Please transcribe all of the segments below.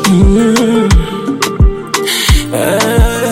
Mm. Ah.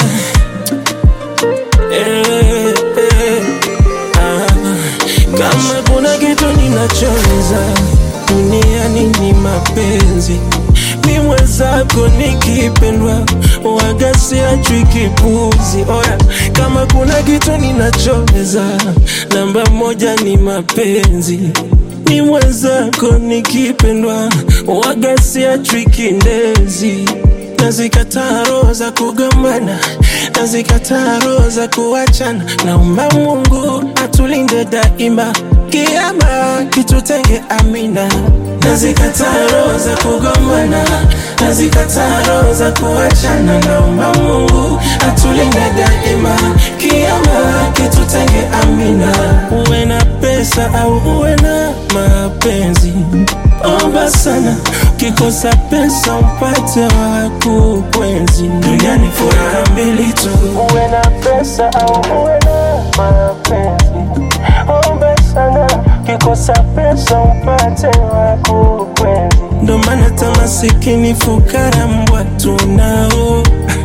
Eh, eh. Ah. Kama kuna kitu ninachoweza duniani ni mapenzi, mi mwenzako nikipendwa waga siachwi kipuzi. Oya, kama kuna kitu ninachoweza namba moja ni mapenzi mi mwenzako nikipendwa waga siachwi kindezi nazikataa roho za kugombana nazikataa roho za kuachana naomba mungu atulinde daima kiama kitutenge amina nazikataa roho za kugombana nazikataa roho za kuachana naomba mungu atulinde daima kiama kitutenge amina uwe na pesa au uwe na mapenzi omba sana ukikosa pesa upate wa kukwenzi duniani furaha mbili tu uwe na pesa au uwe na mapenzi omba sana ukikosa pesa upate wa kukwenzi ndo maana tamasikini fukara mbwa tunao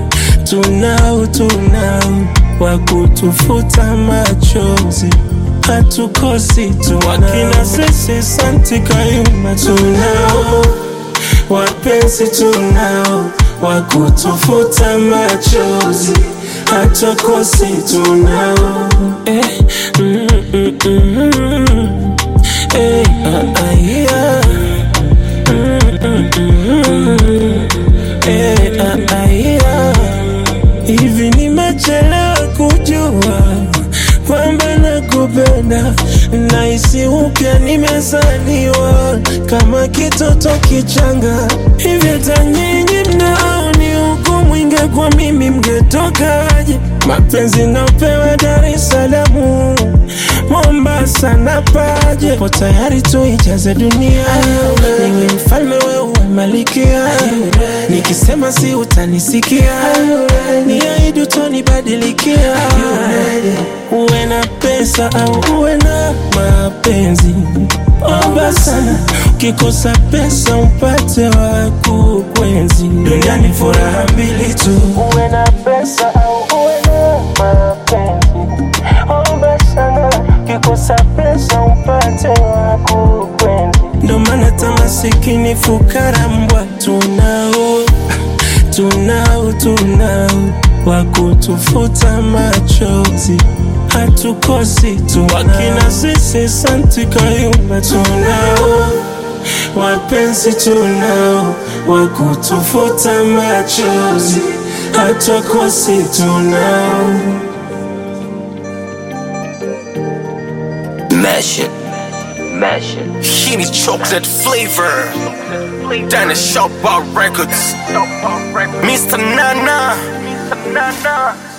tunao tunao wa kutufuta machozi hatukosi tu wakina sisi santi kayumba tunao wapenzi tunao wa kutufuta machozi hatukosi tunao eh, mm, mm, mm, mm. Eh, ah, ah, yeah. Mm, mm, mm, mm. Eh, ah, ah, yeah. Hivi nimechelewa kujua kwamba nakupenda, nahisi upya nimezaliwa kama kitoto kichanga. Hivi hata nyinyi mnaoni hukumu ingekuwa mimi mngetokaje? Mapenzi napewa Dar es Salaam, Mombasa na Paje, po tayari tuijaze dunia, niwe mfalme wewe malikia, nikisema si utanisikia, niahidi utonibadilikia, uwe na pesa au uwe na mapenzi omba sana, ukikosa pesa upate wa kukwenzi. Duniani furaha mbili tu, uwe na pesa au uwe na mapenzi. Omba sana, ukikosa pesa upate wa kukwenzi. Ndo maana hata masikini fukara mbwa tunao tunao tunao wa kutufuta machozi hatukosi tu wakina sisi santi kayumba tunao wapenzi tunao wa kutufuta machozi hatukosi tunao Mash it. Mash it. Henny chocolate flavor. Dana Shop Bar Records. Mr. Nana.